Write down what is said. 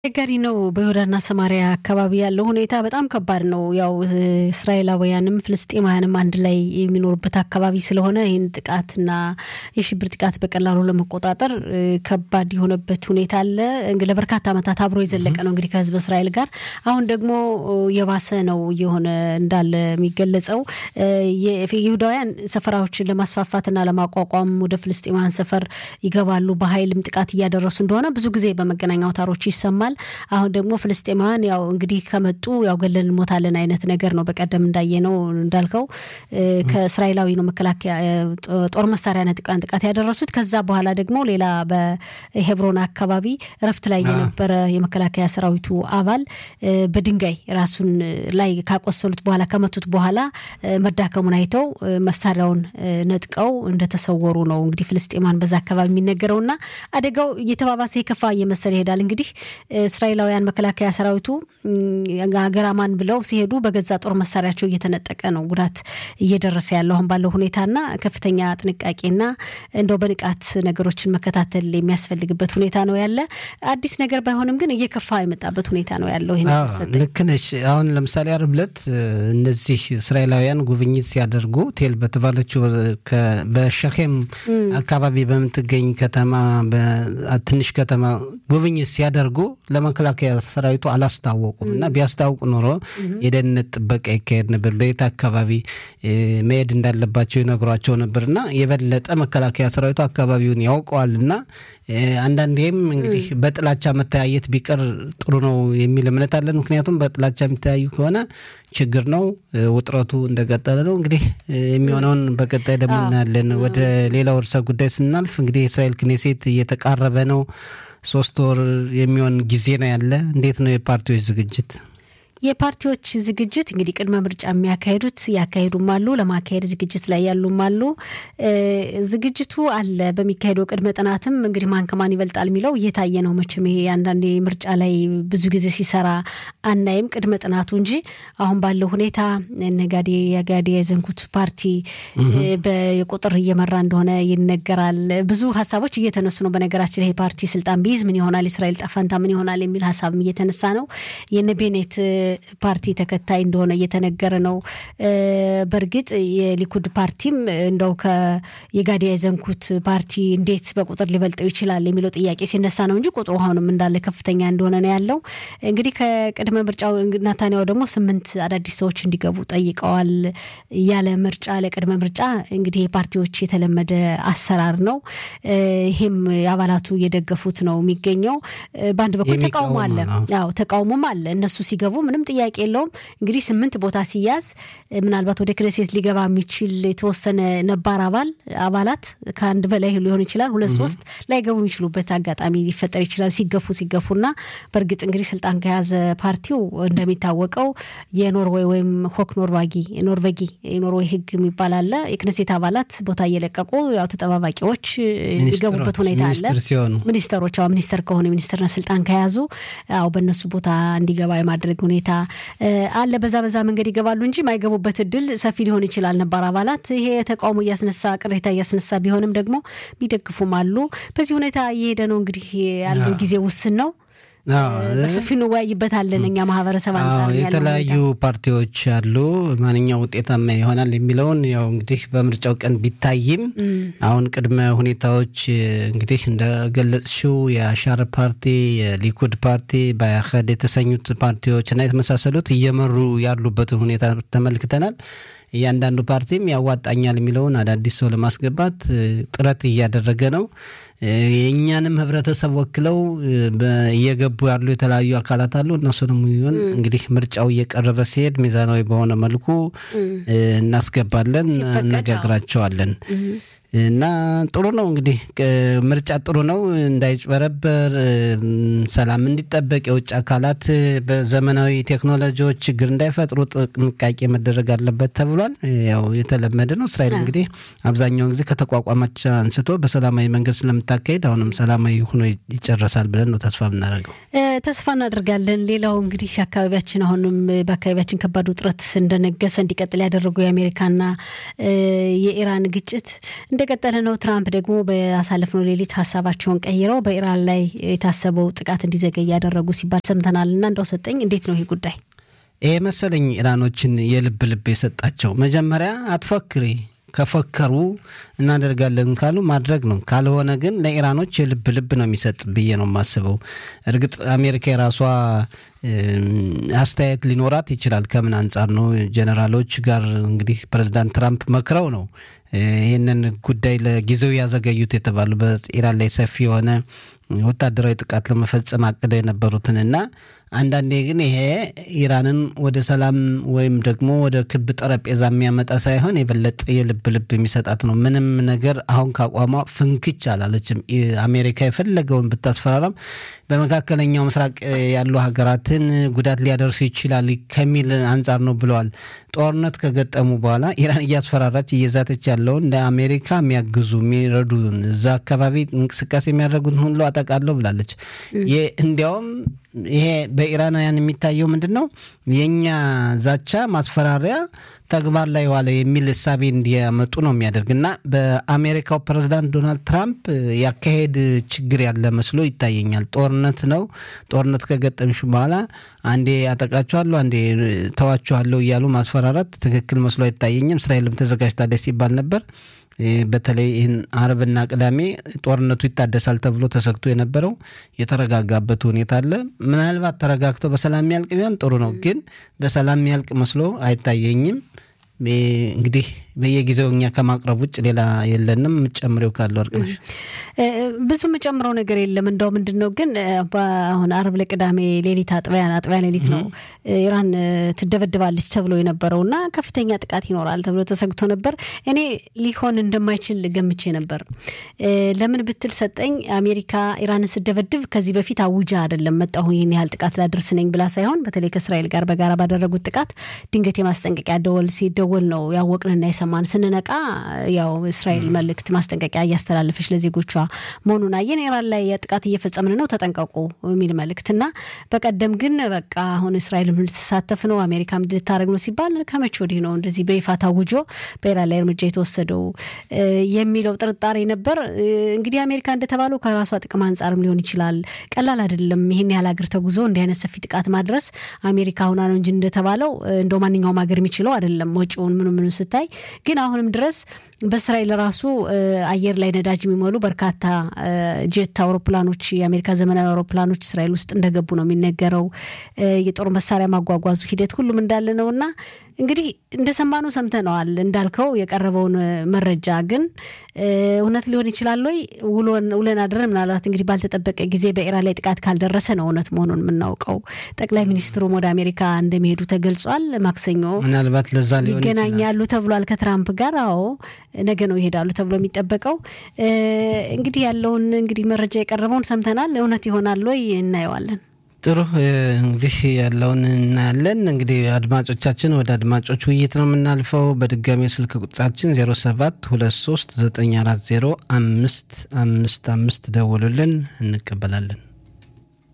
አስቸጋሪ ነው። በይሁዳና ሰማሪያ አካባቢ ያለው ሁኔታ በጣም ከባድ ነው። ያው እስራኤላውያንም ፍልስጤማውያንም አንድ ላይ የሚኖሩበት አካባቢ ስለሆነ ይህን ጥቃትና የሽብር ጥቃት በቀላሉ ለመቆጣጠር ከባድ የሆነበት ሁኔታ አለ። ለበርካታ ዓመታት አብሮ የዘለቀ ነው እንግዲህ ከህዝብ እስራኤል ጋር አሁን ደግሞ የባሰ ነው እየሆነ እንዳለ የሚገለጸው። ይሁዳውያን ሰፈራዎችን ለማስፋፋትና ለማቋቋም ወደ ፍልስጤማውያን ሰፈር ይገባሉ። በኃይልም ጥቃት እያደረሱ እንደሆነ ብዙ ጊዜ በመገናኛ አውታሮች ይሰማል። አሁን ደግሞ ፍልስጤማውያን ያው እንግዲህ ከመጡ ያው ገለን እንሞታለን አይነት ነገር ነው። በቀደም እንዳየነው እንዳልከው ከእስራኤላዊ ነው መከላከያ ጦር መሳሪያ ነጥቃን ጥቃት ያደረሱት። ከዛ በኋላ ደግሞ ሌላ በሄብሮን አካባቢ እረፍት ላይ የነበረ የመከላከያ ሰራዊቱ አባል በድንጋይ ራሱን ላይ ካቆሰሉት በኋላ ከመቱት በኋላ መዳከሙን አይተው መሳሪያውን ነጥቀው እንደተሰወሩ ነው እንግዲህ ፍልስጤማን በዛ አካባቢ የሚነገረውና አደጋው እየተባባሰ የከፋ እየመሰለ ይሄዳል። እንግዲህ እስራኤላውያን መከላከያ ሰራዊቱ ሀገር አማን ብለው ሲሄዱ በገዛ ጦር መሳሪያቸው እየተነጠቀ ነው ጉዳት እየደረሰ ያለው አሁን ባለው ሁኔታና ከፍተኛ ጥንቃቄና እንደው በንቃት ነገሮችን መከታተል የሚያስፈልግበት ሁኔታ ነው ያለ። አዲስ ነገር ባይሆንም ግን እየከፋ የመጣበት ሁኔታ ነው ያለው። ይሄ ልክ ነሽ። አሁን ለምሳሌ ዓርብ ዕለት እነዚህ እስራኤላውያን ጉብኝት ሲያደርጉ ቴል በተባለችው በሸኼም አካባቢ በምትገኝ ከተማ ትንሽ ከተማ ጉብኝት ሲያደርጉ ለመከላከያ ሰራዊቱ አላስታወቁም እና ቢያስታውቁ ኖሮ የደህንነት ጥበቃ ይካሄድ ነበር። በየት አካባቢ መሄድ እንዳለባቸው ይነግሯቸው ነበር እና የበለጠ መከላከያ ሰራዊቱ አካባቢውን ያውቀዋል እና አንዳንዴም እንግዲህ በጥላቻ መተያየት ቢቀር ጥሩ ነው የሚል እምነት አለን። ምክንያቱም በጥላቻ የሚተያዩ ከሆነ ችግር ነው፣ ውጥረቱ እንደቀጠለ ነው። እንግዲህ የሚሆነውን በቀጣይ ደግሞ እናያለን። ወደ ሌላው ርዕሰ ጉዳይ ስናልፍ እንግዲህ የእስራኤል ክኔሴት እየተቃረበ ነው። ሶስት ወር የሚሆን ጊዜ ነው ያለ። እንዴት ነው የፓርቲዎች ዝግጅት? የፓርቲዎች ዝግጅት እንግዲህ ቅድመ ምርጫ የሚያካሄዱት ያካሄዱም አሉ፣ ለማካሄድ ዝግጅት ላይ ያሉም አሉ። ዝግጅቱ አለ። በሚካሄደው ቅድመ ጥናትም እንግዲህ ማን ከማን ይበልጣል የሚለው እየታየ ነው። መቼም ይሄ አንዳንዴ ምርጫ ላይ ብዙ ጊዜ ሲሰራ አናይም ቅድመ ጥናቱ እንጂ አሁን ባለው ሁኔታ ነጋዴ ያጋዴ የዘንኩት ፓርቲ በቁጥር እየመራ እንደሆነ ይነገራል። ብዙ ሀሳቦች እየተነሱ ነው። በነገራችን ይሄ ፓርቲ ስልጣን ቢይዝ ምን ይሆናል፣ እስራኤል ጣፋንታ ምን ይሆናል የሚል ሀሳብም እየተነሳ ነው። የነ ቤኔት ፓርቲ ተከታይ እንደሆነ እየተነገረ ነው። በእርግጥ የሊኩድ ፓርቲም እንደው የጋዲ ያዘንኩት ፓርቲ እንዴት በቁጥር ሊበልጠው ይችላል የሚለው ጥያቄ ሲነሳ ነው እንጂ ቁጥሩ አሁንም እንዳለ ከፍተኛ እንደሆነ ነው ያለው። እንግዲህ ከቅድመ ምርጫው ናታንያው ደግሞ ስምንት አዳዲስ ሰዎች እንዲገቡ ጠይቀዋል። ያለ ምርጫ ለቅድመ ምርጫ እንግዲህ የፓርቲዎች የተለመደ አሰራር ነው። ይሄም አባላቱ እየደገፉት ነው የሚገኘው። በአንድ በኩል ተቃውሞ አለ። አዎ ተቃውሞም አለ። እነሱ ሲገቡ ምንም ጥያቄ የለውም። እንግዲህ ስምንት ቦታ ሲያዝ ምናልባት ወደ ክኔሴት ሊገባ የሚችል የተወሰነ ነባር አባል አባላት ከአንድ በላይ ሊሆን ይችላል፣ ሁለት ሶስት ላይገቡ የሚችሉበት አጋጣሚ ሊፈጠር ይችላል። ሲገፉ ሲገፉና በእርግጥ እንግዲህ ስልጣን ከያዘ ፓርቲው እንደሚታወቀው የኖርዌይ ወይም ሆክ ኖርዋጊ ኖርቬጊ የኖርዌይ ሕግ የሚባል አለ። የክኔሴት አባላት ቦታ እየለቀቁ ያው ተጠባባቂዎች የሚገቡበት ሁኔታ አለ። ሚኒስተሮች ሚኒስተር ከሆኑ የሚኒስተርነት ስልጣን ከያዙ ያው በእነሱ ቦታ እንዲገባ የማድረግ ሁኔታ አለ። በዛ በዛ መንገድ ይገባሉ እንጂ የማይገቡበት እድል ሰፊ ሊሆን ይችላል። ነባር አባላት ይሄ ተቃውሞ እያስነሳ ቅሬታ እያስነሳ ቢሆንም ደግሞ የሚደግፉም አሉ። በዚህ ሁኔታ እየሄደ ነው። እንግዲህ ያለው ጊዜ ውስን ነው። በሰፊው እንወያይበታለን። እኛ ማህበረሰብ አንጻር የተለያዩ ፓርቲዎች አሉ። ማንኛው ውጤታማ ይሆናል የሚለውን ያው እንግዲህ በምርጫው ቀን ቢታይም አሁን ቅድመ ሁኔታዎች እንግዲህ እንደገለጽሽው የአሻር ፓርቲ፣ የሊኩድ ፓርቲ፣ በአህድ የተሰኙት ፓርቲዎች እና የተመሳሰሉት እየመሩ ያሉበትን ሁኔታ ተመልክተናል። እያንዳንዱ ፓርቲም ያዋጣኛል የሚለውን አዳዲስ ሰው ለማስገባት ጥረት እያደረገ ነው። የእኛንም ህብረተሰብ ወክለው እየገቡ ያሉ የተለያዩ አካላት አሉ። እነሱንም ይሆን እንግዲህ ምርጫው እየቀረበ ሲሄድ ሚዛናዊ በሆነ መልኩ እናስገባለን፣ እነጋግራቸዋለን። እና ጥሩ ነው እንግዲህ ምርጫ ጥሩ ነው፣ እንዳይጭበረበር ሰላም እንዲጠበቅ የውጭ አካላት በዘመናዊ ቴክኖሎጂዎች ችግር እንዳይፈጥሩ ጥንቃቄ መደረግ አለበት ተብሏል። ያው የተለመደ ነው። እስራኤል እንግዲህ አብዛኛውን ጊዜ ከተቋቋመች አንስቶ በሰላማዊ መንገድ ስለምታካሄድ አሁንም ሰላማዊ ሆኖ ይጨረሳል ብለን ነው ተስፋ የምናደርገው። ተስፋ እናደርጋለን። ሌላው እንግዲህ አካባቢያችን አሁንም በአካባቢያችን ከባድ ውጥረት እንደነገሰ እንዲቀጥል ያደረገው የአሜሪካና የኢራን ግጭት እንደቀጠለ ነው። ትራምፕ ደግሞ በአሳለፍነው ሌሊት ሀሳባቸውን ቀይረው በኢራን ላይ የታሰበው ጥቃት እንዲዘገይ ያደረጉ ሲባል ሰምተናል። እና እንደው ሰጠኝ እንዴት ነው ይህ ጉዳይ? ይሄ መሰለኝ ኢራኖችን የልብ ልብ የሰጣቸው መጀመሪያ አትፎክሪ ከፎከሩ እናደርጋለን ካሉ ማድረግ ነው። ካልሆነ ግን ለኢራኖች የልብ ልብ ነው የሚሰጥ ብዬ ነው የማስበው። እርግጥ አሜሪካ የራሷ አስተያየት ሊኖራት ይችላል። ከምን አንጻር ነው? ጀኔራሎች ጋር እንግዲህ ፕሬዚዳንት ትራምፕ መክረው ነው ይህንን ጉዳይ ለጊዜው ያዘገዩት የተባሉ በኢራን ላይ ሰፊ የሆነ ወታደራዊ ጥቃት ለመፈጸም አቅደው የነበሩትን እና አንዳንዴ ግን ይሄ ኢራንን ወደ ሰላም ወይም ደግሞ ወደ ክብ ጠረጴዛ የሚያመጣ ሳይሆን የበለጠ የልብ ልብ የሚሰጣት ነው። ምንም ነገር አሁን ካቋሟ ፍንክች አላለችም። አሜሪካ የፈለገውን ብታስፈራራም በመካከለኛው ምስራቅ ያሉ ሀገራትን ጉዳት ሊያደርሱ ይችላል ከሚል አንጻር ነው ብለዋል። ጦርነት ከገጠሙ በኋላ ኢራን እያስፈራራች እየዛተች ያለውን እንደ አሜሪካ የሚያግዙ የሚረዱ እዛ አካባቢ እንቅስቃሴ የሚያደርጉትን ሁሉ አጠቃለሁ ብላለች። እንዲያውም ይሄ በኢራናውያን የሚታየው ምንድን ነው? የእኛ ዛቻ ማስፈራሪያ ተግባር ላይ ዋለ የሚል እሳቤ እንዲያመጡ ነው የሚያደርግ እና በአሜሪካው ፕሬዚዳንት ዶናልድ ትራምፕ ያካሄድ ችግር ያለ መስሎ ይታየኛል። ጦርነት ነው። ጦርነት ከገጠምሽ በኋላ አንዴ አጠቃችኋለሁ፣ አንዴ ተዋችኋለሁ እያሉ ማስፈራራት ትክክል መስሎ አይታየኝም። እስራኤልም ተዘጋጅታለች ሲባል ነበር። በተለይ ይህን አርብና ቅዳሜ ጦርነቱ ይታደሳል ተብሎ ተሰግቶ የነበረው የተረጋጋበት ሁኔታ አለ። ምናልባት ተረጋግቶ በሰላም የሚያልቅ ቢሆን ጥሩ ነው፣ ግን በሰላም የሚያልቅ መስሎ አይታየኝም። እንግዲህ በየጊዜው እኛ ከማቅረብ ውጭ ሌላ የለንም። የምጨምሬው ካለ ወርቅነሽ? ብዙ የምጨምረው ነገር የለም። እንደው ምንድን ነው ግን አሁን አርብ ለቅዳሜ ሌሊት አጥቢያ አጥቢያ ሌሊት ነው ኢራን ትደበድባለች ተብሎ የነበረው እና ከፍተኛ ጥቃት ይኖራል ተብሎ ተሰግቶ ነበር። እኔ ሊሆን እንደማይችል ገምቼ ነበር። ለምን ብትል ሰጠኝ አሜሪካ ኢራንን ስደበድብ ከዚህ በፊት አውጃ አይደለም መጣሁ ይህን ያህል ጥቃት ላደርስ ነኝ ብላ ሳይሆን በተለይ ከእስራኤል ጋር በጋራ ባደረጉት ጥቃት ድንገት የማስጠንቀቂያ ደወል ሲደወል ነው ያወቅንና የሰማን። ስንነቃ ያው እስራኤል መልእክት ማስጠንቀቂያ እያስተላለፈች ለዜጎቿ መሆኑን አየን። ኢራን ላይ ጥቃት እየፈጸምን ነው ተጠንቀቁ የሚል መልእክት እና በቀደም ግን በቃ አሁን እስራኤል ልትሳተፍ ነው አሜሪካ ምድ ልታደረግ ነው ሲባል ከመቼ ወዲህ ነው እንደዚህ በይፋ ታውጆ በኢራን ላይ እርምጃ የተወሰደው የሚለው ጥርጣሬ ነበር። እንግዲህ አሜሪካ እንደተባለው ከራሷ ጥቅም አንጻርም ሊሆን ይችላል። ቀላል አይደለም። ይህን ያህል ሀገር ተጉዞ እንዲህ አይነት ሰፊ ጥቃት ማድረስ አሜሪካ ሁና ነው እንጂ እንደተባለው እንደ ማንኛውም ሀገር የሚችለው አይደለም። ወጪውን ምኑ ምኑ ስታይ ግን አሁንም ድረስ በእስራኤል ራሱ አየር ላይ ነዳጅ የሚሞሉ በርካታ ጄት አውሮፕላኖች የአሜሪካ ዘመናዊ አውሮፕላኖች እስራኤል ውስጥ እንደገቡ ነው የሚነገረው። የጦር መሳሪያ ማጓጓዙ ሂደት ሁሉም እንዳለ ነው እና እንግዲህ እንደሰማነው ሰምተነዋል። እንዳልከው የቀረበውን መረጃ ግን እውነት ሊሆን ይችላል ወይ ውለን አድረን ምናልባት እንግዲህ ባልተጠበቀ ጊዜ በኢራን ላይ ጥቃት ካልደረሰ ነው እውነት መሆኑን የምናውቀው። ጠቅላይ ሚኒስትሩም ወደ አሜሪካ እንደሚሄዱ ተገልጿል። ማክሰኞ ምናልባት ለዛ ሊሆን ይገናኛሉ ተብሏል ከትራምፕ ጋር። አዎ ነገ ነው ይሄዳሉ ተብሎ የሚጠበቀው። እንግዲህ ያለውን እንግዲህ መረጃ የቀረበውን ሰምተናል። እውነት ይሆናል ወይ እናየዋለን። ጥሩ እንግዲህ ያለውን እናያለን። እንግዲህ አድማጮቻችን ወደ አድማጮች ውይይት ነው የምናልፈው። በድጋሚ ስልክ ቁጥራችን 07 23 940 አምስት አምስት አምስት ደውሉልን፣ እንቀበላለን።